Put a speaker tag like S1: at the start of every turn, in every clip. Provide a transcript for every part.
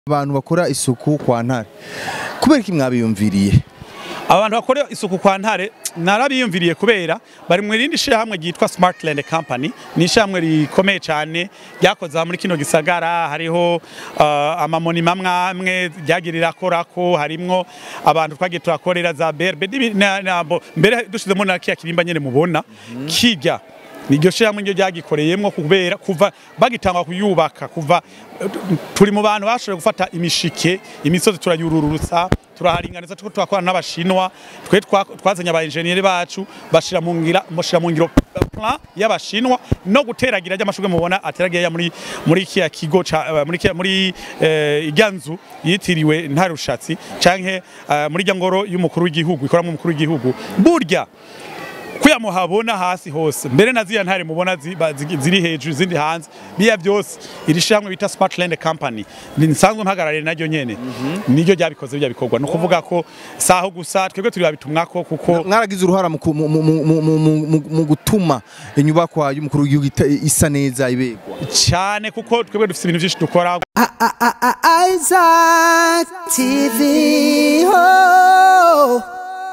S1: abantu bakora isuku kwa ntare kubera iki mwabiyumviriye
S2: abantu bakora isuku kwa ntare narabiyumviriye kubera bari mu rindi shyirahamwe ryitwa Smartland Company ni ishyirahamwe rikomeye cyane ryakoze aha muri kino gisagara hariho uh, amamoni mamwe amwe ryagirira korako harimwo abantu twagiye turakorera za berbe n'ibi- na- na- bo- mbere dushizemo na kiya kirimba nyene mubona kirya niryo shyirahamwe ryo ryagikoreyemwo kubera kuva bagitangwa kuyubaka kuva turi mu bantu bashoboye gufata imishike imisozi turayururutsa turaharinganiza tuko twakorana n'abashinwa twe twa- twazanye aba engineer bacu bashira mu ngira bashira mu ngiro plan y'abashinwa no guteragira ry'amashurwe mubona ateragiye muri muri kiya kigo ca eh, muri kiya muri eh, iryanzu yitiriwe ntarushatsi canke eh, muri rya ngoro y'umukuru w'igihugu ikoramo umukuru w'igihugu burya kuya muhabona hasi hose mbere na ziriya ntare mubona zi- ba- zi- ziri hejuru izindi hanze biya byose iri shyirahamwe bita Smartland Company ni nsanzwe mpagarariye naryo nyene niryo ryabikoze bijya bikorwa ni ukuvuga ko saho gusa twebwe turi babitumwako kuko
S1: mwaragize uruhara mu ku- mu- mu- mu- mu- mu- mu- mu gutuma inyubakwa y'umukuru w'igihugu ita- isa neza ibegwa
S2: cyane kuko twebwe dufite ibintu byinshi dukora
S3: Isaac TV. Oh.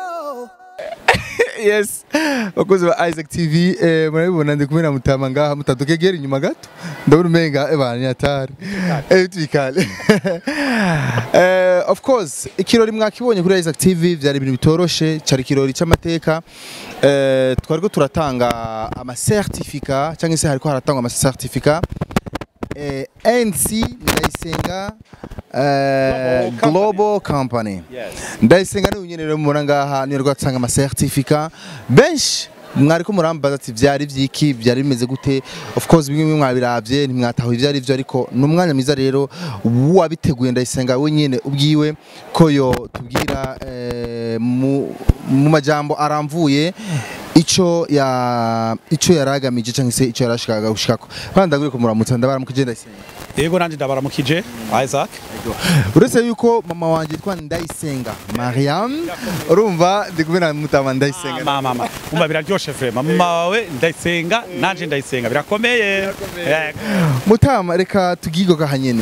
S1: yes bakozi ba Isaac TV eh, murabibona ndi kumwe na mutama ngaha mutadukegera inyuma gato ndabona umenga ebana nyatari eh twikale eh of course ikirori mwakibonye kuri Isaac TV byari ibintu bitoroshe cyari ikirori cy'amateka eh twariko turatanga ama certificat cyangwa se hariko haratangwa ama certificat eh NC ndayisenga eh,
S2: Global Company.
S1: Global Company
S2: Yes.
S1: ndayisenga niwe nyene rero mubona ngaha niyo rwo atanga ama certificat benshi mwariko murambaza ati vyari vyiki byari bimeze gute of course bimwe bimwe mwabiravye ntimwataho ivyo ari vyo ariko ni umwanya mwiza rero wabiteguye ndayisenga we nyene ubwiwe ko yo tubwira eh, mu, mu majambo aramvuye ico ya ico yaragamije cyangwa se ico yarashikaga gushikako bandagure ko muramutsa ndabaramukije ndayisenga
S2: yego nanje ndabaramukije Isaac
S1: uretse yuko mama wanjye yitwa ndayisenga mariam urumva ndi kumwe na mutama ndayisenga
S2: mama mama umva biraryoshe vraiment mama wawe ndayisenga nanje ndayisenga birakomeye Yego.
S1: mutama reka tugigoga hanyene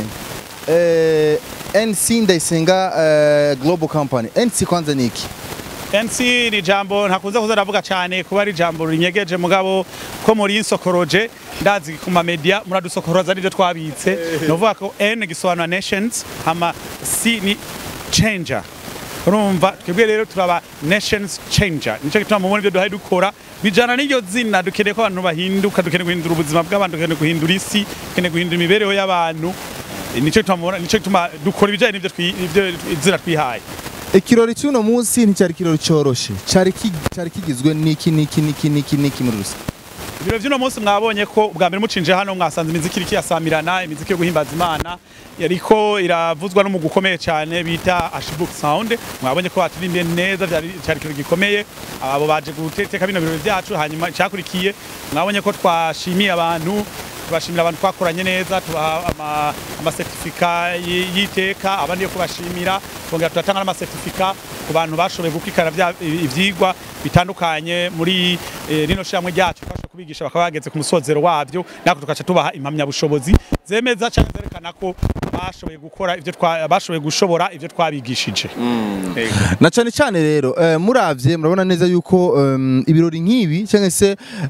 S1: eh, nc ndayisenga eh, global company nc kwanza niki
S2: NC ni jambo ntakunze kuza ndavuga cyane kuba ari jambo rinyegeje mugabo ko muri insokoroje ndazi ku ma media muradusokoroza nivyo twabitse novuga ko N gisobanura nations hama C ni changer urumva twebwe rero turaba nations changer nico gituma mubona ibyo duhaye dukora bijana n'iryo zina dukeneye ko abantu bahinduka dukeneye guhindura ubuzima bw'abantu dukeneye guhindura isi dukeneye guhindura imibereho y'abantu nico gituma mubona nico gituma dukora ibijanye n'ivyo twi- ivyo izina twihaye
S1: ikirori cy'uno munsi nticyari ikirori cyoroshe cyari ki- cyari kigizwe n'iki n'iki n'iki n'iki n'iki muri rusange
S2: Ibiro vy'uno munsi mwabonye ko bwa mbere mucinje hano mwasanze imiziki iriko irasamirana imiziki yo guhimbaza Imana yariko iravuzwa n'umugwi ukomeye cyane bita Ashbook Sound mwabonye ko baturimbiye neza vyari cyari ikintu gikomeye abo baje guteteka bino birori vyacu hanyuma cyakurikiye mwabonye ko twashimiye abantu tubashimira abantu twakoranye neza tubaha ama- amasertifika y- y'iteka abandi yo kubashimira twongera turatanga n'amasertifika ku bantu bashoboye gukurikirana vya- ivyigwa bitandukanye muri eh, rino shyirahamwe ryacu twashoboye kubigisha bakaba bageze ku musozero wabyo natwe tugaca tubaha impamyabushobozi zemeza cyangwa zerekana ko bashoboye gukora ivyo twa- bashoboye gushobora ivyo twabigishije Ego.
S1: na cyane cyane rero eh, muravye murabona neza yuko em, ibirori nk'ibi cyangwa se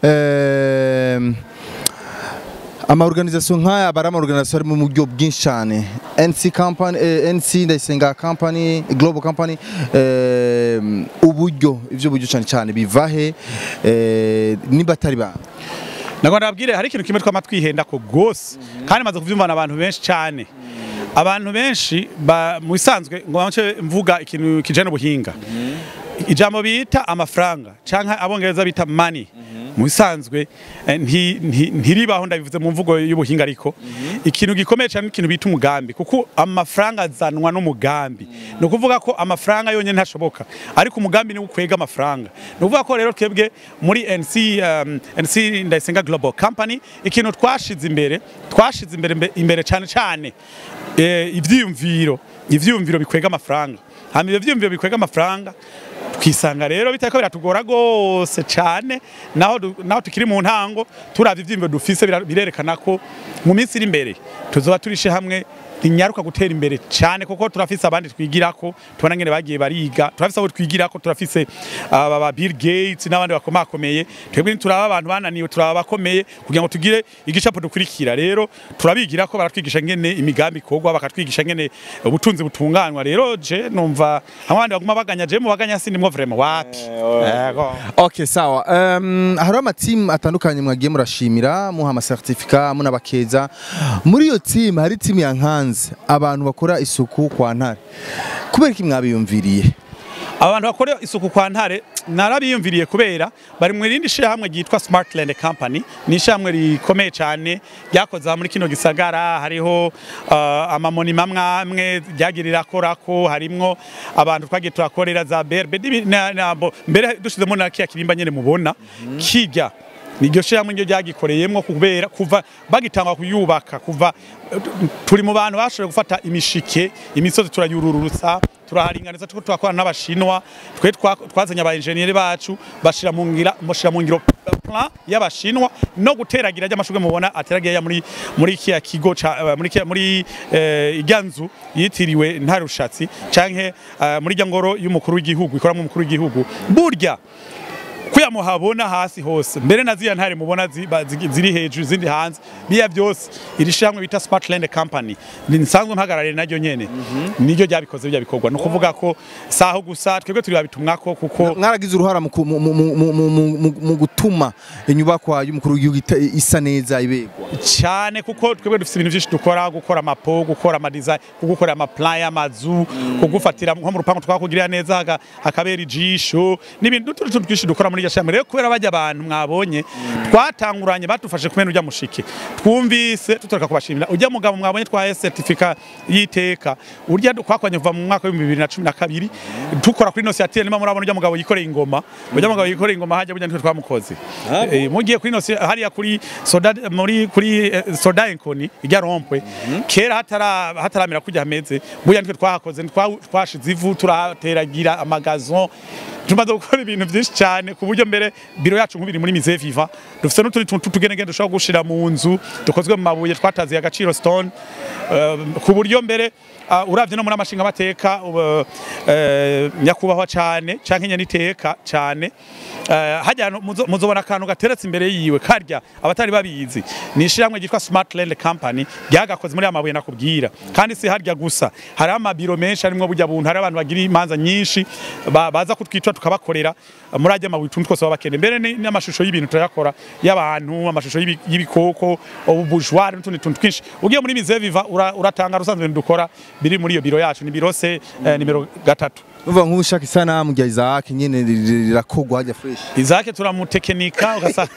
S1: em, ama organisation nk'aya aba ari ama organisation ari mu buryo bwinshi cyane NC company eh, NC ndayisenga company global company em, uburyo ivyo buryo cyane cyane bivahe eh, niba atari ba
S2: Nagomba ndababwire hari ikintu kimwe twama twihenda ko gose kandi maze kuvyumvana abantu benshi cyane abantu benshi ba- mu bisanzwe ngo bance mvuga ikintu kijana ubuhinga ijambo bita amafaranga canke abongereza bita money mu bisanzwe eh, nti- nti- ntiribaho ndabivuze mu mvugo y'ubuhinga ariko ikintu gikomeye cyane ikintu bita umugambi kuko amafaranga azanwa n'umugambi ni ukuvuga ko amafaranga yonyine ntashoboka ariko umugambi ni ukwega amafaranga ni ukuvuga ko rero twebwe muri NC um, NC Ndayisenga Global Company ikintu twashize imbere twashize imbere mbe- imbere cyane cyane eh, ivyiyumviro ivyiyumviro bikwega amafaranga hama ivyo vyiyumviro bikwega amafaranga twisanga rero bitariko biratugora gose cyane naho du- naho tukiri mu ntango turavye ivyiyumviro dufise bira- birerekana ko mu minsi iri imbere tuzoba turishe hamwe inyaruka gutera imbere cyane kuko turafise abandi twigirako tubona ngene bagiye bariga turafise abo twigirako turafise aba ba Bill Gates n'abandi bakomakomeye twebwe turaba abantu bananiwe turaba bakomeye kugira ngo tugire igicapo dukurikira rero turabigira ko baratwigisha ngene imigambi ikorwa bakatwigisha ngene ubutunzi butunganywa rero je numva abandi baguma baganya je mu baganya sindimwo vraiment wapi Yego.
S1: Okay sawa. Um, hari amatimu atandukanye mwagiye murashimira muha amasertifika munabakeza. Muri iyo timu hari timu ya Nkanze abantu bakora isuku kwa ntare. Kubera iki mwabiyumviriye?
S2: abantu bakora isuku kwa ntare narabiyumviriye kubera bari mu rindi shirahamwe ryitwa Smartland Company ni ishyirahamwe rikomeye cyane ryakoze aha muri kino gisagara hariho uh, amamonima amwe ryagirira korako harimwo abantu twagiye turakorera za berbe n'ibi- na- na- bo- mbere dushizemo na kiya kirimba nyene mubona kijya niryo shirahamwe ryo ryagikoreyemwo kubera kuva bagitangwa kuyubaka kuva turi mu bantu bashoboye gufata imishike imisozi turayururutsa turaharinganiza tuko twakorana n'abashinwa twe twa- twazanye aba engineer bacu bashira mu ngira bashira mu ngiro plan y'abashinwa no guteragira ry'amashurwe mubona ateragiye muri muri kiya kigo ca eh, muri kiya muri eh, iryanzu yitiriwe ntarushatsi canke eh, muri rya ngoro y'umukuru w'igihugu ikoramo umukuru w'igihugu burya kuya muhabona hasi hose mbere na ziya ntare mubona zi- ba- zi- ziri hejuru izindi hanze biya byose iri shamwe bita Smartland Company ni nsanzwe mpagarariye naryo nyene niryo ryabikoze bya bikorwa no kuvuga ko saho gusa twebwe turi babitumwako kuko
S1: Mwaragize uruhara mu ku- mu- mu- mu- mu- mu- mu- mu gutuma inyubakwa y'umukuru w'igihugu ita- isa neza ibegwa.
S2: cyane kuko twebwe dufite ibintu byinshi dukora gukora amapo gukora amadesign gukora amaplan y'amazu kugufatira nko mu rupangu twakugirira neza haka- hakabera ijisho n'ibintu n'utundi tuntu twinshi dukora muri iryo shami rero kubera bajya abantu mwabonye twatanguranye badufashe kumena ujya mushike twumvise tutoreka kubashimira ujya mugabo mwabonye twaye certificat y'iteka urya twakoranye kuva mu mwaka w'ibihumbi bibiri na cumi na kabiri dukora kuri nosiatire niba murabona ujya mugabo yikoreye ingoma ujya mugabo yikoreye ingoma hajya burya nitwe twamukoze Eh, mugiye kuri nosi hariya kuri soda muri kuri eh, soda enkoni ijya rompwe kera hatara hataramera kujya hameze burya nitwe twahakoze twa- twashize ivu turateragira amagazo tumaze gukora ibintu byinshi cyane ku buryo mbere biro yacu nk'ubiri muri mise viva dufite n'utundi tuntu tugenegene dushobora gushira mu nzu dukozwe mu mabuye twataziye agaciro stone Eh, ku buryo mbere uh, uravye no muri amashinga amateka nyakubahwa cyane canke nyaniteka cyane Eh, hajya no- muzo- muzobona akantu gateretse imbere yiwe karya abatari babizi ni ishiramwe ryitwa Smartland Company ryagakoze muri amabuye nakubwira kandi si harya gusa hari amabiro menshi arimwo burya buntu hari abantu bagira imanza nyinshi ba- baza kutwica tukabakorera eh, muri ajya amabuye tuntu twose baba bakeneye mbere ni- n'amashusho y'ibintu turayakora y'abantu amashusho y'ibi- y'ibikoko ubujwari n'utundi tuntu twinshi ugiye muri mise viva ura- uratanga rusanzwe ibintu dukora biri muri iyo biro yacu ni biro se eh, nimero gatatu
S1: Uva nk'ushaka isanamu rya Isaac nyene rir- rirakogwa hajya fresh.
S2: izake turamutekinika ugasanga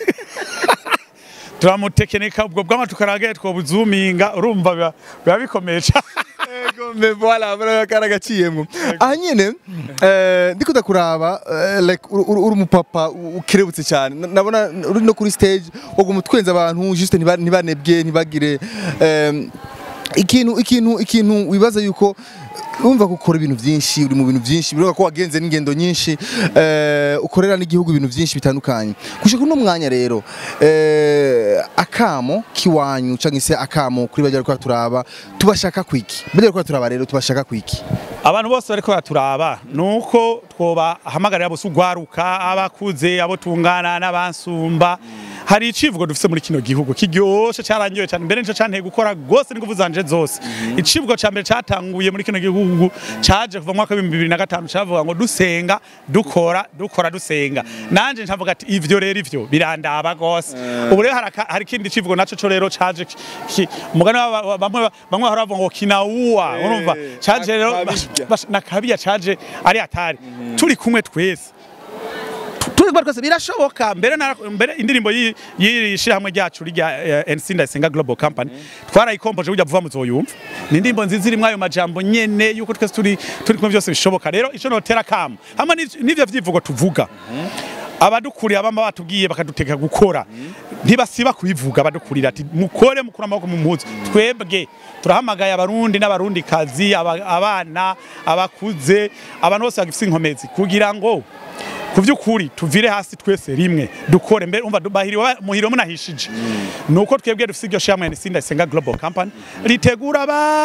S2: turamutekinika ubwo bwama tukaragaye twobuzuminga urumva biba- biba bikomeye cyane
S1: Ego me voilà bora karagaciyemwo. Aha nyene eh ndiko ndakuraba eh, like uri uri- uri umupapa u- ukerebutse cyane. Na- Nabona uri no kuri stage waguma utwenza abantu juste ntiba- ntibanebwe ntibagire em, ikintu ikintu ikintu wibaza yuko wumva ko ukora ibintu byinshi uri mu bintu byinshi biroga ko wagenze n'ingendo nyinshi eh, ukorera n'igihugu ibintu byinshi bitandukanye gushika uno mwanya rero eh, akamo kiwanyu cyangwa se akamo kuri bajya ko turaba tubashaka kwiki bajya ko turaba rero tubashaka kwiki
S2: abantu bose bariko baturaba nuko twobahamagarira bose ugwaruka abakuze abo tungana n'abansumba hari icivugo dufise muri kino gihugu kiryoshe carangiwe cyane mbere nico canteye gukora gose n'inguvu zanje zose icivugo ca mbere catanguye muri kino gihugu caje kuva mu mwaka w'ibihumbi bibiri na gatanu cavuga ngo dusenga dukora dukora dusenga nanje ncavuga ati ivyo rero ivyo birandaba gose ubu rero hari aka- hari ikindi civugo naco co rero caje ki- ki- umugani wa- wa- bamwe bamwe bahora bavuga ngo kinauwa urumva caje rero
S1: akabirya.
S2: bash- na kabiya caje ari atari turi kumwe twese Tu- turi kumwe twese birashoboka mbere na mbere indirimbo yi- y'iri shirahamwe ryacu rya eh, NC Ndayisenga Global Company twarayikompoje burya vuba muzoyumva ni indirimbo nziza irimwo ayo majambo nyene yuko twese turi turi kumwe byose bishoboka rero ico notera kamo hamwe n'iv- n'ivyo vyivugo tuvuga abadukuriye abama batubwiye bakaduteka gukora ntibasiba kubivuga badukurira ati mukore mukura amaboko mu mpuzu twebwe turahamagaye abarundi n'abarundi kazi abana abakuze abantu bose bagifite inkomezi kugira ngo ku by'ukuri tuvire hasi twese rimwe dukore mbere umva bahiriwe muhiro munahishije nuko twebwe dufite iryo shamwe Sinda Isenga Global Company ritegura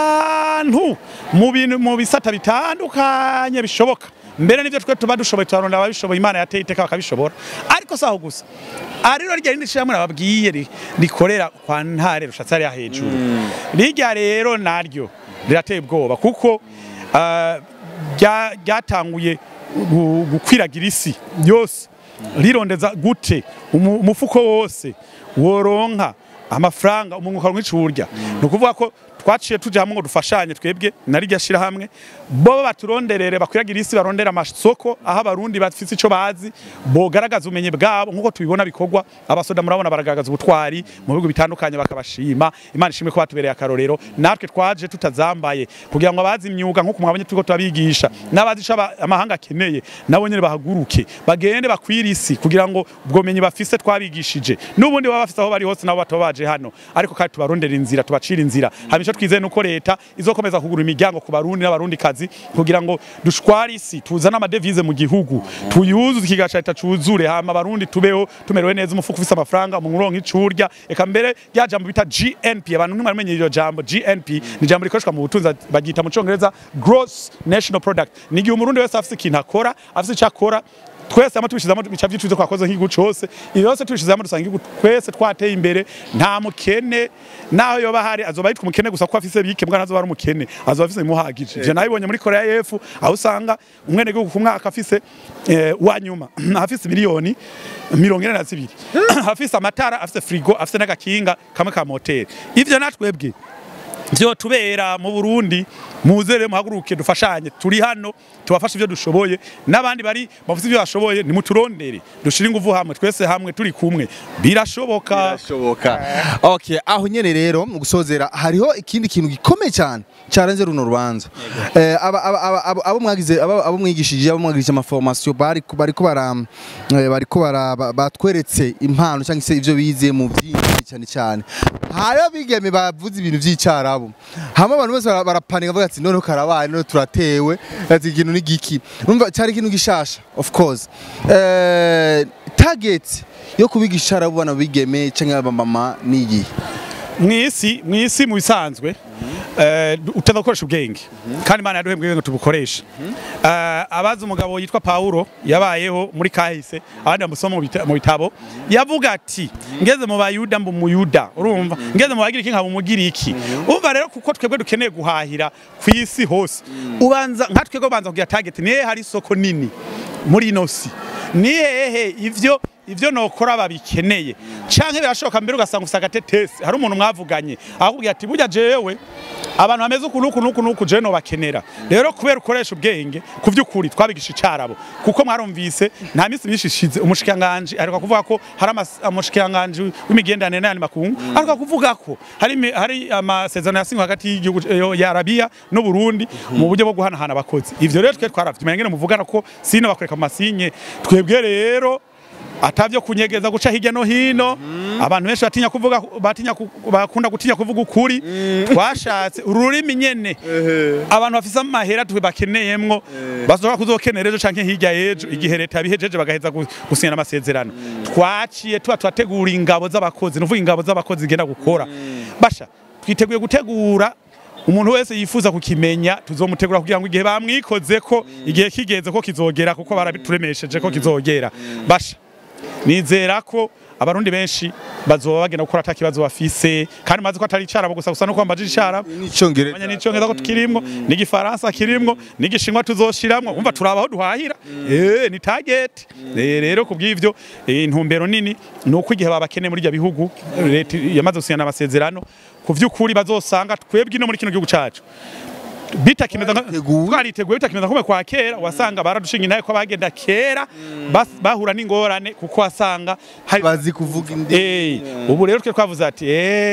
S2: abantu mu bintu mu bisata bitandukanye bishoboka mbere nivyo twe tuba dushoboye turaronda ababishoboye imana yateye iteka bakabishobora ariko saho gusa ariro rya rindi shamwe nababwiye ri- rikorera kwa ntare rushatse ari hejuru rirya rero naryo rirateye ubwoba kuko ah, rya- ryatanguye gu- gukwiragira isi yose rirondeza gute umu- umufuko wose woronka amafaranga umuntu ukaronka ico urya ni ukuvuga ko twaciye tuja hamwe ngo dufashanye twebwe na rirya shirahamwe bo baturonderere bakwiragira isi barondera amasoko aho abarundi bafise ico bazi bogaragaza ubumenyi bwabo nk'uko tubibona bikorwa abasoda murabona baragaragaza ubutwari mu bihugu bitandukanye bakabashima imana ishimwe ko batubereye akarorero natwe twaje tutazambaye kugira ngo abazi imyuga nk'uko mwabonye turiko turabigisha n'abazi ico aba- amahanga akeneye nabo nyene bahaguruke bagende bakwira isi kugira ngo ubwo bumenyi bafise twabigishije n'ubundi baba bafise aho bari hose nabo bataba baje hano ariko kandi tubarondera inzira tubacira inzira hama ico twizeye nuko leta izokomeza kugura imiryango ku barundi n'abarundi kazi kugira ngo dushware isi tuzane amadevize mu gihugu tuyuzuze ikiga ca leta cuzure hama abarundi tubeho tumerewe neza umufuko ufise amafaranga umuntu uronka ico urya eka mbere rya jambo bita GNP abantu ntimwamenye iryo jambo GNP ni jambo rikoreshwa mu butunzi bagita mu congereza gross national product ni igihe umurundi wese afise ikintu akora afise ico akora twese hamwe tubishizamo bica vyicuze twakoze nk'igihugu cose ibi byose tubishizamo dusanga igihugu twese twateye imbere nta mukene naho yoba hari azoba yitwa umukene gusa ko afise bike mbwa ntazoba ari umukene azoba afise imuhagije ivyo nabibonye muri korea y'epfo aho usanga umwene gihugu ku mwaka afise eh, wa nyuma afise miliyoni mirongo ine na zibiri afise amatara afise frigo afise n'agakinga kamwe ka moteri ivyo natwebwe vyo tubera mu Burundi muzere muhaguruke dufashanye turi hano tubafashe ivyo dushoboye n'abandi bari bafite ivyo bashoboye nimuturondere dushire inguvu hamwe twese hamwe turi kumwe birashoboka
S1: birashoboka okay aho nyene rero mu gusozera hariho ikindi kintu gikomeye cyane cyarenze runo rubanza eh aba aba- aba- abo abo mwagize abo abo mwigishije abo mwagirije ama formation bari bariko bara eh, bariko bara ba- batweretse impano cyangwa se ivyo bize mu byinshi cyane cyane hariho bigeme bavuze ibintu by'icarabo hamwe abantu bose bara- barapanika bavuga ati noneho karabaye none turatewe ati ikintu ni giki numva cyari ikintu gishasha of course eh target yo kubigisha icarabo bana bigeme cyangwa abamama ni igihe
S2: mwisi mwisi mu bisanzwe eh, utaza gukoresha ubwenge kandi imana yaduhembwe ubwenge tubukoresha Eh, abazi umugabo yitwa Paulo yabayeho muri kahise abandi bamusoma mu bita- mu bitabo yavuga ati ngeze mu bayuda mbu muyuda urumva ngeze mu bagiriki nkaba umugiriki umva rero kuko twebwe dukeneye guhahira ku isi hose ubanza nka twebwe banza kugira target nihe hari isoko nini muri ino si ni hehe ivyo ivyo nokora babikeneye canke birashoboka mbere ugasanga ufise agatetesi hari umuntu mwavuganye akubwira ati burya jewe abantu bameze uku nuku nuku nuku je nobakenera rero kubera ukoresha ubwenge ku vy'ukuri twabigisha icarabo kuko mwarumvise nta minsi myinshi ishize umushikiranganji ariko kuvuga ko hari amas- umushikiranganji w'imigenderanire n'ayandi makungu ariko kuvuga ko hari imi- hari amasezerano yasinywe hagati y'igihugu eh, ya Arabia n'u Burundi mu buryo bwo guhanahana abakozi ivyo rero twe twaravye ngene muvugana ko sino bakwereka mu masinye twebwe rero atavyo kunyegeza guca hirya no hino abantu benshi batinya kuvuga batinya ku- bakunda gutinya kuvuga ukuri twashatse ururimi nyene abantu bafise amahera twe bakeneyemwo bazoka kuzokenera ejo canke hirya y'ejo igihe leta yabihejeje bagaheza gu- gusinyana amasezerano twaciye tuba turategura ingabo z'abakozi nuvuga ingabo z'abakozi zigenda gukora basha twiteguye gutegura umuntu wese yifuza kukimenya tuzomutegura kugira ngo igihe bamwikoze ko igihe kigeze ko kizogera kuko barabituremesheje ko kizogera basha nizera ko abarundi benshi bazoba bagenda gukora atakibazo bafise kandi mazi ko atari icarabo gusa gusa no kwambaje icarabo
S1: n'icyongereza
S2: Manya n'icyongereza ko kirimwo n'igifaransa kirimwo n'igishinwa tuzoshiramwo umva turabaho duhahira eh ni target Eh, rero kubw'ivyo eh, intumbero nini ni uko igihe babakeneye muri ibyo bihugu leta yamaze gusinyana amasezerano ku vy'ukuri bazosanga twebwe ino muri kino gihugu cacu bitakimeza nka-
S1: Twariteguye.
S2: twariteguye bitakimeza nko kwa kera wasanga baradushinga intaye ko bagenda kera bas- bahura n'ingorane kuko wasanga hari
S1: bazi kuvuga indi
S2: Eh, ubu rero twe twavuze ati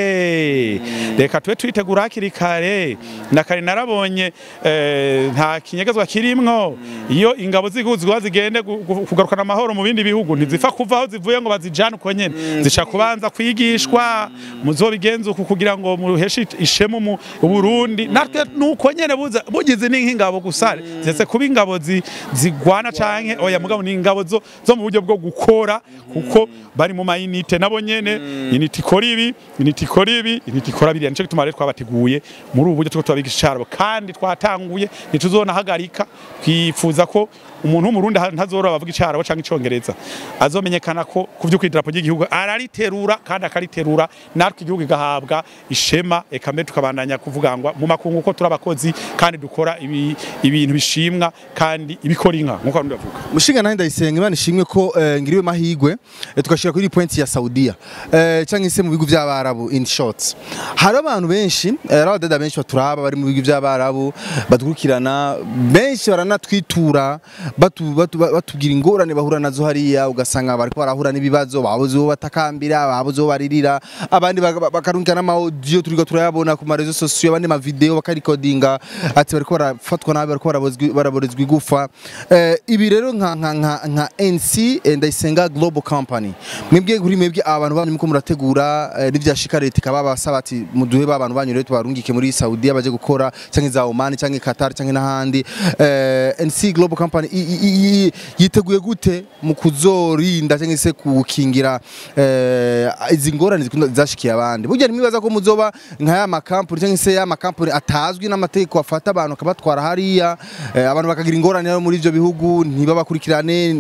S2: eh reka tube twitegura hakiri kare na kare narabonye eh, nta kinyegezwa kirimwo iyo ingabo z'igihugu zigwa zigende gu- gu- kugarukana amahoro mu bindi bihugu ntizifa kuva aho zivuye ngo bazijane uko nyene zica kubanza kwigishwa muzobigenza uku kugira ngo muheshe ishemu mu Burundi natwe nuko nyene nyene buza bugize ni nk'ingabo gusa zese kuba ingabo zi- zigwana canke oya mugabo ni ingabo zo, zo mu buryo bwo gukora kuko bari mu mayinite nabo nyene inite ikora ibi inite ikora ibi inite ikora biriya nico gituma rero twabateguye muri ubu buryo two tubabigisha icarabo kandi twatanguye ntituzonahagarika twifuza ko umuntu w'umurundi ha- ntazorora bavuga icarabo canke icongereza azomenyekana ko ku vy'ukuri idarapo ry'igihugu arariterura kandi akariterura natwe igihugu igahabwa ishema eka mbere tukabandanya kuvugangwa mu makungu ko turi abakozi kandi dukora ibi- ibintu bishimwa kandi ibikora inka nk'uko abarundi bavuga
S1: mushinga nawe ndayisenga imana ishimwe ko eh, ngiriwe mahigwe eh, tugashira kuri point ya Saudiya eh, cyangwa se mu bihugu by'abarabu in short hari abantu benshi eh, hari abadada benshi baturaba bari mu bihugu by'abarabu badukurikirana benshi baranatwitura batu, batu, batubwira ingorane bahura nazo hariya ugasanga bariko barahura n'ibibazo babuze uwo batakambira babuze uwo baririra abandi baka- bakarungika n'amaudio turiko turayabona ku marezo sosiyo abandi mavideo bakarikodinga ati bariko barafatwa nabi bariko barabozwi- baraborezwa igufa eh, ibi rero nka nka nka, nka NC eh, ndayisenga global company mwebwe kuri mwebwe abantu banyu muko murategura eh, n'ivyashika leta ikaba basaba ati muduhe ba bantu banyu rero tubarungike muri Saudi baje gukora canke za Oman canke Qatar canke n'ahandi eh, NC global company i- i- i- yiteguye gute mu kuzorinda canke se kukingira eh, izi ngorane zikunda zashikiye abandi burya nimwibaza ko muzoba nka ya makampuni canke se ya makampuni atazwi n'amategeko afata abantu akabatwara hariya eh, abantu bakagira ingorane rero muri ivyo bihugu ntibabakurikirane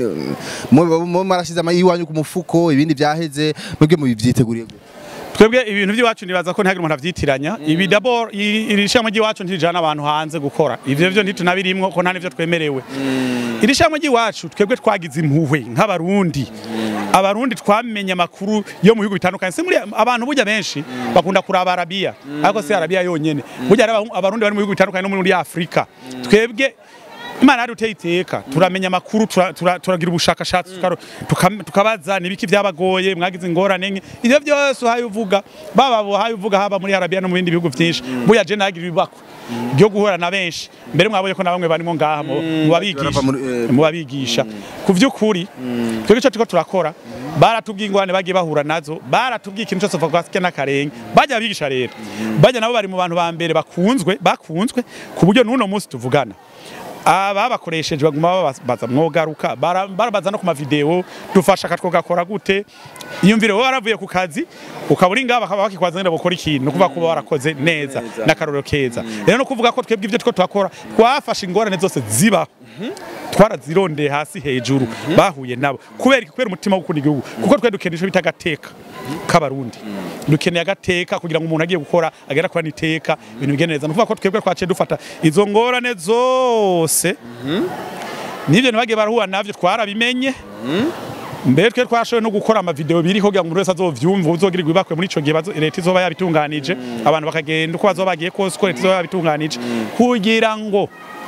S1: mu marashize amayiwanyu ku mufuko ibindi byaheze mwebwe mubivyiteguriye gute
S2: twebwe ibintu by'iwacu nibaza ko ntihagire umuntu avyitiranya ibi dabord i- iri shamwe ry'iwacu ntirijana abantu hanze gukora ivyo vyo ntitunabirimwo ko nta nivyo twemerewe iri shamwe ry'iwacu twebwe twagize impuhwe nk'abarundi abarundi twamenye amakuru yo mu bihugu bitandukanye si muri abantu burya benshi bakunda kuraba arabiya ariko si arabiya yonyene burya hari aba- abarundi bari mu bihugu bitandukanye no muri afurika twebwe imana yari uteye iteka turamenya amakuru tura- tura- turagira ubushakashatsi tukaro- tukam- tukabaza nibiki byabagoye mwagize ingorane nke ivyo byose uhaye uvuga baba uhaye uvuga haba muri arabiya no mu bindi bihugu byinshi buya je nagira ibibako byo guhura na benshi mbere mwabonye ko na bamwe barimo ngaha mu mu babigisha
S1: barava muri- eh,
S2: mu babigisha ku vy'ukuri twebwe ico turiko turakora baratubwiye ingorane bagiye bahura nazo baratubwiye ikintu cyose kuva kwa n'akarenge bajya abigisha rero bajya nabo bari mu bantu ba mbere bakunzwe bakunzwe ku buryo n'uno munsi tuvugana ababakoresheje baguma babaza mwogaruka bara- barabaza no ku mavideo dufasha katwogakora gute iyumvire wowe waravuye ku kazi ukaba uri ngaha bakaba bakikwaza ngenda gukora ikintu no kuvuga ko uba warakoze neza n'akarorero keza rero no kuvuga ko twebwe ivyo two turakora twafashe ingorane zose zibaho twarazirondeye hasi hejuru bahuye nabo kubera kubera umutima wo gukunda igihugu kuko twe dukeneye ico bita agateka k'abarundi dukeneye agateka kugira ngo umuntu agiye gukora agera kuba n'iteka ibintu bigende neza ni ukuvuga ko twebwe twaciye dufata izo ngorane zose n'ibyo ntibagiye barahura navyo twarabimenye mbere twe twashoboye no gukora amavideo biri kugira ngo umuntu wese azovyumva uzogirirwa ibakwe muri ico gihe bazo- leta izoba yabitunganije abantu bakagenda uko bazoba bagiye kose uko leta izoba yabitunganije kugira ngo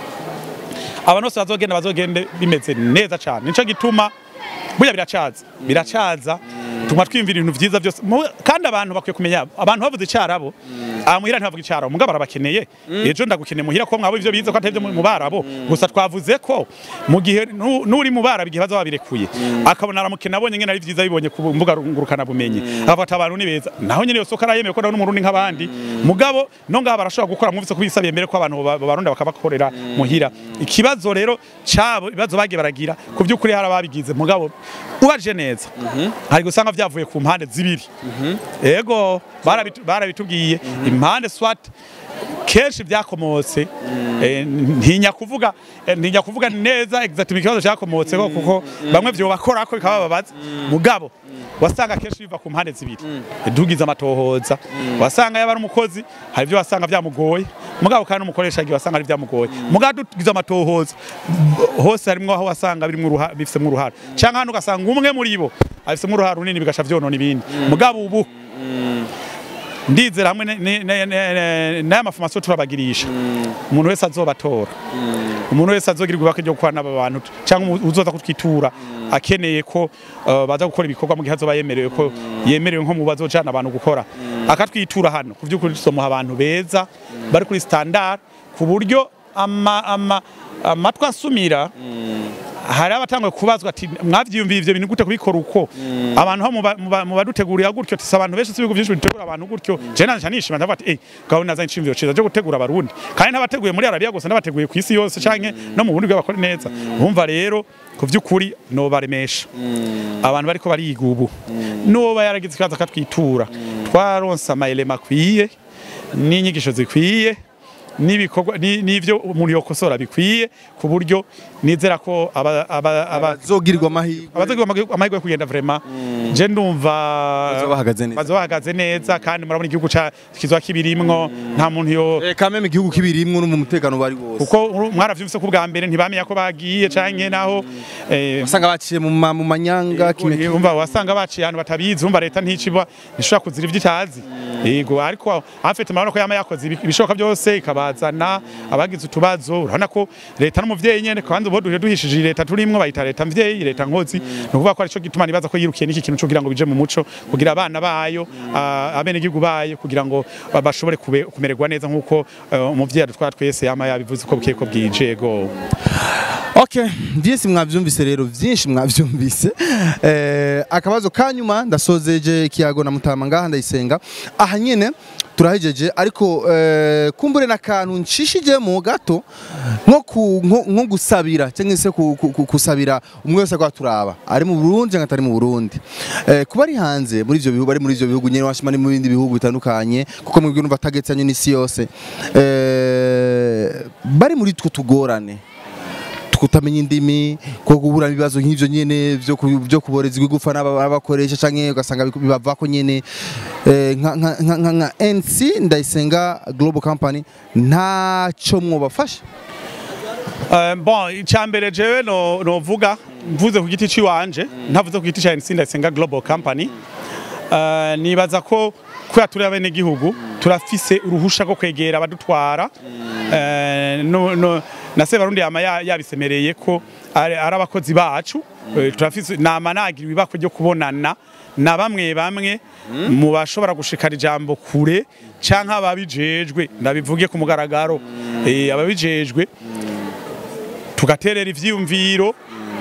S2: abantu bose bazogenda bazogende bimeze neza cyane nico gituma burya biracaza biracaza tuma twimvira ibintu vyiza byose Mu- kandi abantu bakwiye kumenya abantu bavuze icarabo aha muhira ntibavuga icarabo mugabo barabakeneye ejo ndagukeneye muhira ko mwabo ivyo bize ko atari mu barabo gusa twavuze ko mu gihe nu- n'uri mu barabo igihe baza babirekuye akabona aramukena abonye ngene ari vyiza bibonye ku mbuga ngurukana bumenyi afata abantu ni beza naho nyene yose arayemeye ko nawe n'umurundi nk'abandi mugabo no ngaha barashobora gukora mwumvise ko bisabiye mbere ko abantu ba- barundi bakabakorera muhira ikibazo rero cabo ibibazo bagiye baragira ku by'ukuri hari ababigize mugabo ubaje neza hari gusanga vyavuye ku mpande zibiri ego barabitu- barabitubwiye impande swat kenshi byakomotse eh, ntinya kuvuga eh, ntinya kuvuga neza exactly ikibazo cyakomotse ko kuko bamwe vyo bakora ko bikababaza mugabo wasanga kenshi biva ku mpande zibiri dugize amatohoza wasanga yaba ari umukozi hari ibyo wasanga byamugoye mugabo kandi umukoresha igihe wasanga ari byamugoye mugabo dugize amatohoza hose harimwo aho wasanga birimwo uruha- bifisemo uruhara cyangwa hano ugasanga umwe muri bo abifisemo uruhara runini bigasha vyonona ibindi mugabo ubu ndizera hamwe ne- ne- ne- ne- ne- n'aya mafomasiyo turabagirisha umuntu wese azobatora umuntu wese azogirirwa ibaka ryo gukorana n'aba bantu cyangwa umu- uzoza kutwitura akeneye ko uh, baza gukora ibikorwa mu gihe azoba yemerewe ko yemerewe nko mu bazojana abantu gukora akatwitura hano ku by'ukuri tusomuha abantu beza bari kuri standard ku buryo ama, ama, amatwi asumira hari abatangwe kubazwa ati mwavyiyumviye ivyo bintu gute kubikora uko abantu ho muba- muba- mubadutegurira gutyo tisa abantu benshi sibigo byinshi bitegura abantu gutyo je nanje nishima ndavuga ati eh gaho nazanye icimviro ciza cyo gutegura abarundi kandi ntabateguye muri Arabia gusa nabateguye ku isi yose canke no mu bundi bw'abakora neza bumva rero ku vy'ukuri no baremesha abantu bariko bariga ubu nuba yaragize ikibazo akatwitura twaronse amayelema akwiye n'inyigisho zikwiye n'ibikorwa ni- n'ivyo umuntu yokosora bikwiye ku buryo nizera ko aba aba aba
S1: bazogirirwa amahirwe
S2: abazagira amahirwe yo kugenda vraiment je ndumva
S1: Bazoba bahagaze neza.
S2: bazoba bahagaze neza kandi murabona igihugu ca kizwa kibirimwo nta muntu yo
S1: Eh, kameme igihugu kibirimwo no mu mutekano bari wose
S2: kuko mwaravyumvise ko bwa mbere ntibamenya ko bagiye canke naho eh,
S1: usanga baciye mu ma- mu manyanga kimwe kimwe.
S2: umva wasanga baciye ahantu batabizi umva leta nticiba ntishobora kuzira ivyo itazi yego ariko afite murabona ko yama yakoze ibi- ibishoboka byose ikabazana abagize utubazo urabona ko leta n'umuvyeyi nyene kandi ubu duhe duhishije iyi leta turimwo bayita leta mvyeyi leta nkozi ni ukuvuga ko arico gituma nibaza ko yirukiye n'iki kintu co kugira ngo bije mu muco kugira abana bayo ah, abenegihugu bayo kugira ngo ba- bashobore kube- kumererwa neza nk'uko eh, umuvyeyi adutwara twese yama yabivuze ko bukeye ko bwije yego
S1: Okay, byinshi mwavyumvise rero byinshi mwavyumvise eh, akabazo kanyuma ndasozeje kiyago na mutama ngaha ndayisenga aha nyene turahejeje ariko eh, kumbure n'akantu nshishijemo gato nko ku- nko- nko gusabira cyangwa se ku- ku- ku- kusabira umwe wese kwa turaba ari mu Burundi cyangwa atari mu Burundi eh, kuba ari hanze muri ivyo bihugu ari muri ivyo bihugu nyene washima ni mu bindi bihugu bitandukanye kuko mwebwe numva tagetsanye n'isi yose eh, bari muri two tugorane kutamenya indimi ko guhura ibibazo nk'ivyo nyene vyo ku- vyo kuboreza igufa n'abakoresha canke ugasanga biku- bibavako nyene eh, nka nka- nka- nka nka NC ndayisenga Global Company ntaco mwobafasha
S2: Uh, bon icyambere jewe no novuga mvuze ku giti ciwanje ntavuze ku giti ca Nsinda Senga Global Company uh, nibaza ko kubera turi abene gihugu turafise uruhusha rwo kwegera abadutwara uh, no, no, na se barundi yama ya- yabisemereye ko ari ari abakozi bacu Eh, turafise nama nagira ibibako ryo kubonana na bamwe bamwe mu bashobora gushikana ijambo kure canke ababijejwe ndabivuge ku mugaragaro eh, ababijejwe tugaterera ivyiyumviro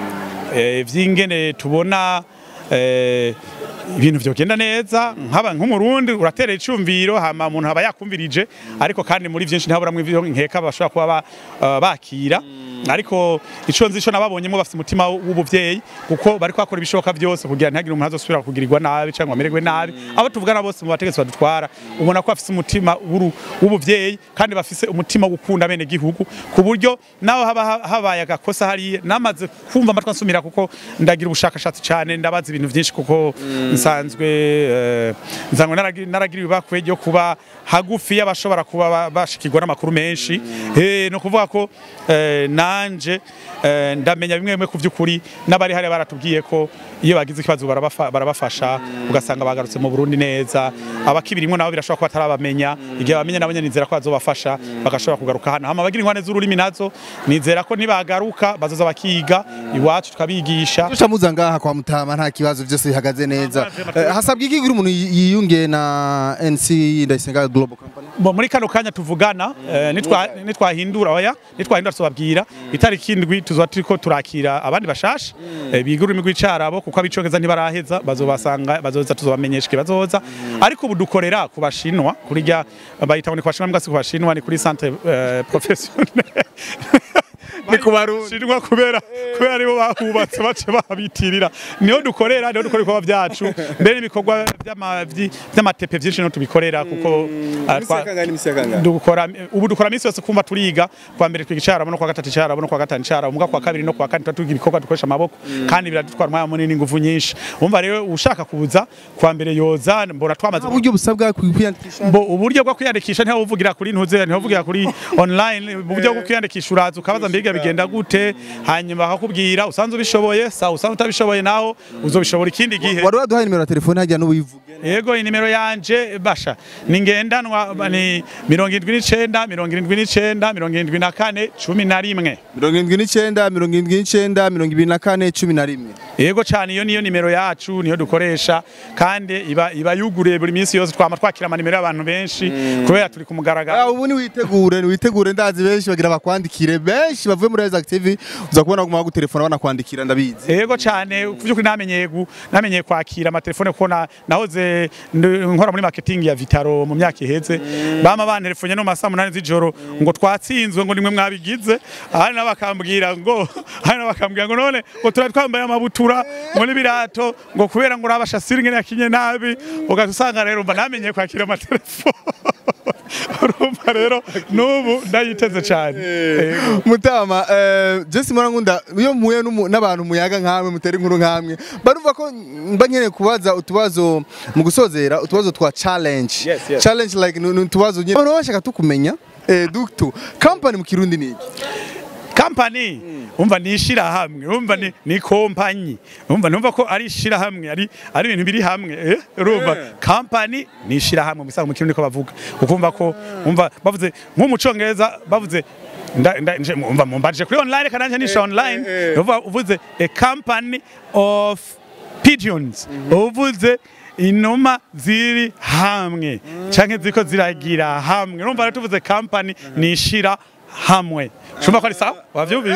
S2: eh, vy'ingene tubona eh, ibintu vyogenda neza nkaba nk'umurundi uraterera icumviro hama umuntu aba yakumvirije ariko kandi muri vyinshi ntaburamwe ivyo nkeka bashobora kuba ba- eh, bakira ariko ico nzi ico nababonyemo bafite umutima w'ubuvyeyi kuko bariko bakora ibishoboka byose kugira ntihagire umuntu azosubira kugirirwa nabi cyangwa amererwe nabi abo tuvugana bose mu bategetsi badutwara ubona ko bafise umutima w'uru- w'ubuvyeyi kandi bafise umutima wo gukunda bene gihugu ku buryo naho haba ha- habaye agakosa hariya namaze kumva amatwi ansumira kuko ndagira ubushakashatsi cyane ndabaza ibintu byinshi kuko nsanzwe eh, nsanzwe naragi- naragira ibibakwe ryo kuba hagufi y'abashobora kuba ba- bashikirwa n'amakuru menshi Eh, no kuvuga ko eh, nanje eh, ndamenya bimwe bimwe ku by'ukuri n'abari hariya baratubwiye ko iyo bagize ikibazo barabafa- barabafasha ugasanga bagarutse mu Burundi neza abakibirimwo nabo birashobora kuba atarabamenya igihe bamenye nabo nyene nizera ko bazobafasha bagashobora kugaruka hano hama abagira ingwane z'ururimi nazo nizera ko nibagaruka bazoza bakiga iwacu tukabigisha
S1: Tusha muza ngaha kwa mutama nta kibazo byose bihagaze neza Eh, hasabwe iki kugira umuntu yiyunge na NC ndayisenga Global Company
S2: Bo, muri kano kanya tuvugana eh, nitwa- nitwahindura oya nitwahindura tubabwira itariki indwi tuzoba turiko turakira abandi bashasha eh, biga ururimi rw'icarabo kuko abicokeza ntibaraheza bazobasanga bazoza tuzobamenyesha ikibazoza ariko ubu dukorera ku bashinwa kuri rya bayita ngo ni ku bashinwa mbwa si ku bashinwa ni kuri centre eh, professionnel ni ku barundi kubera kubera aribo bahubatse bace babitirira niho dukorera niho dukora ibikorwa byacu mbere n'ibikorwa by'ama- vyi- by'amatepe byinshi niho tubikorera kuko ah, twa- dukora ubu dukora minsi yose kumva turiga kwa mbere twiga icarabo no kwa gatatu icarabo no kwa gatanu icarabo muga kwa kabiri no kwa kane tuba twiga ibikorwa dukoresha amaboko kandi biradutwara umwanya munini ingufu nyinshi umva rero ushaka kuza kwa mbere yoza mbona twamaze
S1: uburyo busabwa kwiyandikisha
S2: Bo uburyo bwo kwiyandikisha ntiho uvugira kuri ntuze ntiho uvugira kuri online uburyo bwo kwiyandikisha uraza ukabaza mbega bigenda gute hanyuma bakakubwira usanzwe ubishoboye sawa usanzwe utabishoboye naho uzobishobora ikindi gihe
S1: wari waduhaye nimero ya telefone hajya n'uwivuge
S2: yego inimero yanje basha ni ngendanwa ni mirongo indwi n'icenda mirongo irindwi n'icenda mirongo irindwi na kane cumi na rimwe
S1: mirongo irindwi n'icyenda mirongo irindwi n'icyenda mirongo ibiri na kane cumi na rimwe
S2: yego cyane iyo niyo nimero yacu niyo dukoresha kandi iba iba yuguriye buri minsi yose twama twakira amanimero y'abantu benshi kubera turi ku mugaragaro
S1: Ah, ubu ni witegure ni witegure ndazi benshi bagira bakwandikire benshi bavuga uvuye muri Isaac TV uza kubona guma gutelefona banakwandikira ndabizi
S2: Ego cyane ku by'ukuri namenyeye gu- namenyeye kwakira amatelefone kuko na- nahoze ndi- nkora muri marketing ya Vitaro mu myaka iheze bama bantelefone no masaa munani z'ijoro ngo twatsinzwe ngo nimwe mwabigize ahandi nabo bakambwira ngo ahandi nabo bakambwira ngo none ngo turari twambaye amabutura ngo n'ibirato ngo kubera ngo urabasha ngene yakinye nabi ugaca usanga rero mba namenyeye kwakira amatelefone urumva rero n'ubu ndayiteze cyane Ego.
S1: mutama eh, Jesse Murangunda iyo mpuye n'umu- n'abantu muyaga nkamwe mutera inkuru nkamwe barumva ko mba nkeneye kubaza utubazo mu gusozera utubazo twa challenge
S2: Yes, yes.
S1: challenge like ni ni utubazo nyine abantu bashaka tukumenya eh, duktu company mu kirundi ni iki
S2: company umva ni ishirahamwe umva ni, ni kompanyi umva numva ko ari ishirahamwe ari ari ibintu biri hamwe eh urumva company ni ishirahamwe musanga mu kirundi ko bavuga ukumva ko umva bavuze nko mu congereza bavuze nda, nda, nje- umva mumbaje kuri online kananje nisha online uvuga uvuze a company of pigeons uvuze inuma ziri hamwe canke ziko ziragira hamwe urumva rero tuvuze company ni ishira hamwe shumva ko ari sawa wavyumvise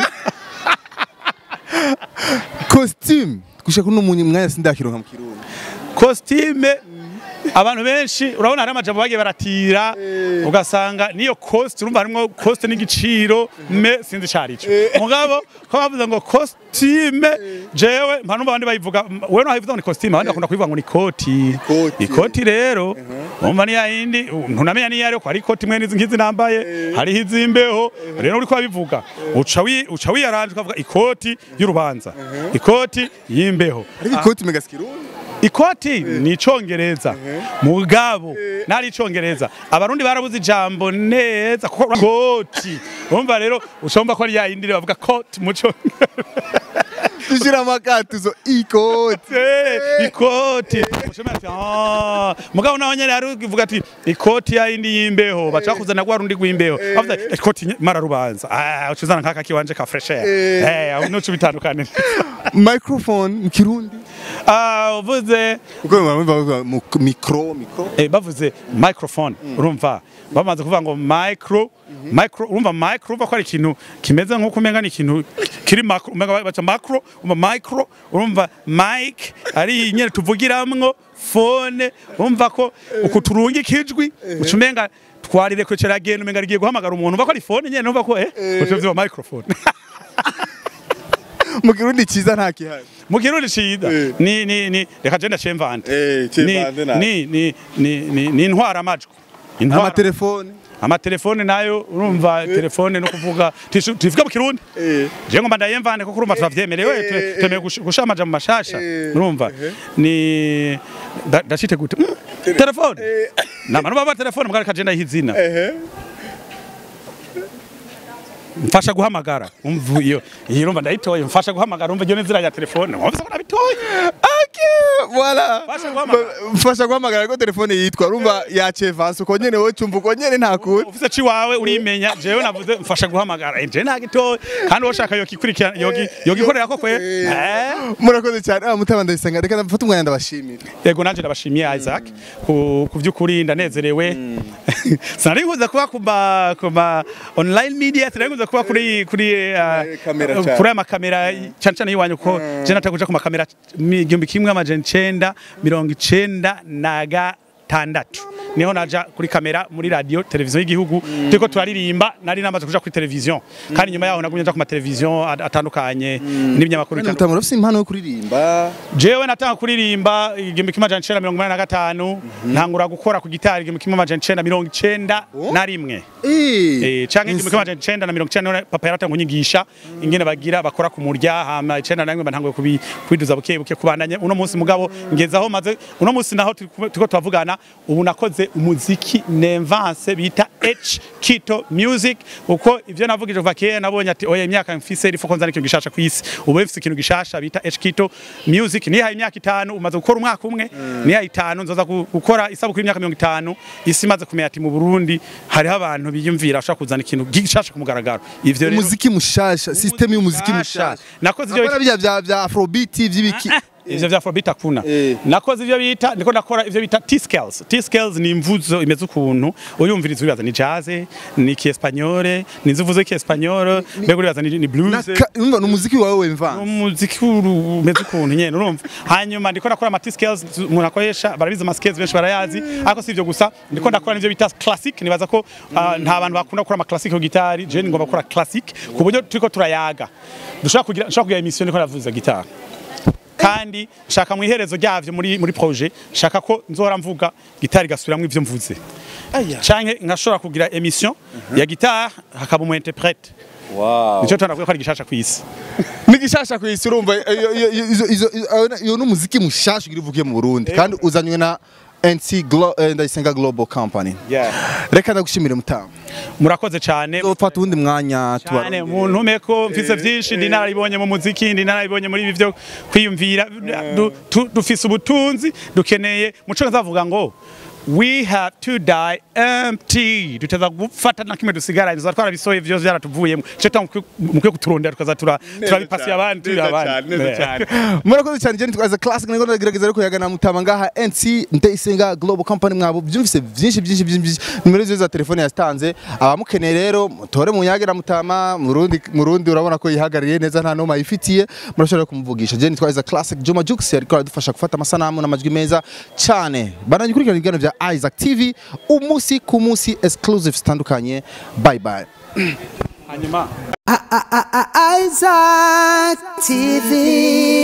S1: costume gushaka kuno mwanya sindakironka mu kirundi
S2: costume abantu benshi urabona hari amajambo bagiye baratira ugasanga niyo cost urumva harimwo cost n'igiciro me sinzi carico mugabo ko bavuze ngo costume jewe mpa numva abandi bayivuga wewe no hayivuga ngo ni costume abandi bakunda kubivuga ngo ni koti
S1: Ikoti.
S2: ikoti rero umva ni yindi ntunamenya niyo ariyo ko hari ikoti mwe n'izi nkizi nambaye hariho izimbeho rero uriko babivuga uca wi- uca wiyaranje ukavuga ikoti y'urubanza ikoti y'imbeho
S1: ariko ikoti mega kirundi
S2: ikoti ni icongereza mugabo nari icongereza abarundi barabuze ijambo neza kuko koti urumva rero ushomba ko ari ya yindi bavuga koti mu congereza
S1: dushira amakatuzo ikoti
S2: Eh, ikoti Ushobora ati, "Ah." mugabo naho nyene hari uvuga ati ikoti ya yindi y'imbeho baca kuzana gwa rundi rw'imbeho bavuga ikoti nye- mara rubanza ah ucuzana nkaka kiwanje ka fresh air eh aho nuco bitandukanye
S1: microphone mu kirundi
S2: ah uvuze
S1: kuko bavuga mu micro micro
S2: eh, bavuze microphone urumva bamaze kuvuga ngo micro micro urumva micro urumva ko ari ikintu kimeze nk'uko umenga ni ikintu kiri macro umenga baca macro urumva micro urumva mic ari nyene tuvugiramwo phone urumva ko uku turunga ikijwi uca umenga twarire kwecera agenda umenga rigiye guhamagara umuntu urumva ko ari phone nyene urumva ko eh uca uvyumva microphone
S1: mu kirundi ciza nta kihari
S2: mu kirundi ciza
S1: Eh.
S2: ni ni ni reka je ndacemvante
S1: Eh, cemvante nayo.
S2: ni ni ni ni ni intwara amajwi intwara
S1: amatelefone
S2: amatelefone nayo urumva telefone no kuvuga tishu- tuvuga mu kirundi
S1: Eh.
S2: je ngomba ndayemvane kuko urumva turavyemerewe
S1: Eh,
S2: twe-
S1: eh.
S2: twemeye gush- gushamaja mu mashasha
S1: Eh,
S2: urumva ni nda- ndashite gute Mm, telefone nama nuba telefone mugari kaje ndayiha izina
S1: ehe
S2: mfasha guhamagara umva iyo iyo urumva ndayitoye mfasha guhamagara umva iyo n'inzira ya telefone wumva ko nabitoye
S1: Okay, voilà.
S2: Mfasha guhamagara.
S1: Ba- Mfasha guhamagara ko telefone yitwa urumva yaciye vansi uko nyene wowe cumva uko nyene nta kundi
S2: ufise ciwawe urimenya jewe navuze mfasha guhamagara je ntagitoye kandi woshaka yokikurikirana yogi yogikorera ko kwe eh
S1: murakoze cyane ah mutaba ndayisanga reka ndafata umwanya ndabashimira
S2: yego nanje ndabashimiye Isaac ku ku by'ukuri ndanezerewe sinari nkuze kuba ku ma ku ma online media sinari nkuze kuba kuri kuri uh,
S1: kamera
S2: uh,
S1: cyane.
S2: kuri aya makamera cyane cyane yiwanyu ko je natakuja ku makamera mi- igihumbi kimwe amajana icenda mirongo icenda na gatandatu niho naja kuri kamera muri radio televiziyo y'igihugu turiko turaririmba nari namaze kuja kuri televiziyo kandi nyuma yaho nagumye nja ku mateleviziyo at- atandukanye n'ibinyamakuru bitandukanye
S1: mutama urafise impano yo kuririmba
S2: jewe natanga kuririmba igihumbi kimwe amajana icenda mirongo inani na gatanu ntangura gukora ku gitari igihumbi kimwe amajana icenda mirongo icenda na rimwe
S1: eh
S2: Eh, canke igihumbi kimwe amajana icenda na mirongo icenda none papa yaratanga kunyigisha ingene bagira bakora ku murya hama icenda na rimwe bantanguye kubi- kubiduza buke buke kubandanya uno munsi mugabo ngeze aho maze uno munsi naho turi kumwe- turiko turavugana ubu nakoze umuziki nemvanse bita H Kito Music uko ivyo navugije kuva kera nabonye ati oya imyaka mfise rifo konzana ikintu gishasha kwisi ubu mfise ikintu gishasha bita H Kito Music nihaye imyaka itanu umaze gukora umwaka umwe nihaye itanu nzoza gu- gukora isabukuru y'imyaka mirongo itanu isi imaze kumenya ati mu Burundi hariho abantu biyumvira bashaka kuzana ikintu gishasha ku mugaragaro ivyo rero
S1: umuziki mushasha system y'umuziki
S2: mushasha.
S1: mushasha
S2: nakoze ivyo
S1: Apana bya bya bya afrobeat vy'ibiki
S2: ivyo vya afrobeat akuna
S1: Eh.
S2: nakoze ivyo bita ndiko ndakora ivyo bita T-scales T-scales ni imvuzo imeze ukuntu uyumviriza uribaza ni jazz ni kiespanyole ni inzuvuzo kiespanyole mbega uribaza ni, ni blues
S1: Naka- urumva ni umuziki wawe wemvanze
S2: umuziki uru- umeze ukuntu nyene urumva hanyuma ndiko ndakora ama T-scales umuntu akoresha barabizi ama scales benshi barayazi ariko si ivyo gusa ndiko ndakora n'ivyo bita classic nibaza ko ah, nta bantu bakunda gukora ama classic ku gitari je ngomba gukora classic ku buryo turiko turayaga dushobora kugira nshobora kugira emission ndiko ndavuza gitari kandi nshaka mu iherezo ryavyo muri muri projet nshaka ko nzora mvuga gitari gasubiramwo ivyo mvuze canke nkashobora kugira emission ya gitari hakaba umu interprete nico tanavuga ko ari gishasha kw'isi
S1: ni gishasha ku isi urumva iyo- iyo- iyo- izo- izo- izo- ayo- iyo ni umuziki mushasha ugira uvugiye mu burundi kandi uzanywe na NC Glo- eh, ndayisenga global company reka ndagushimire mutamu
S2: murakoze cane
S1: ufata uwundi mwanya
S2: cyane mu ntume ko mfise byinshi ndi narabibonye mu muziki ndi narabibonye muri ibi byo kwiyumvira Du- tu- dufise ubutunzi dukeneye muco nzavuga ngo we have to die empty duteza gufata na kimwe dusigara inzo twarabisoye vyose byaratuvuyemo cyo mukwiye kuturondera tukaza tura turabipasiye abandi turi abandi
S1: murakoze cyane Jenny twaza classic niko ndagerageza ariko yagana mutama ngaha NC ndayisenga global company mwabo byumvise byinshi byinshi byinshi nimero zizo za telefone yastanze abamukeneye rero mutore mu nyage na mutama murundi murundi urabona ko yihagariye neza nta noma yifitiye murashobora kumuvugisha Jenny twaza classic Juma Jux ariko aradufasha gufata amasanamu n'amajwi meza cyane banagikurikirana ibiganiro bya Isaac TV umunsi ku munsi exclusive zitandukanye bye bye
S2: hanyuma
S3: Isaac TV.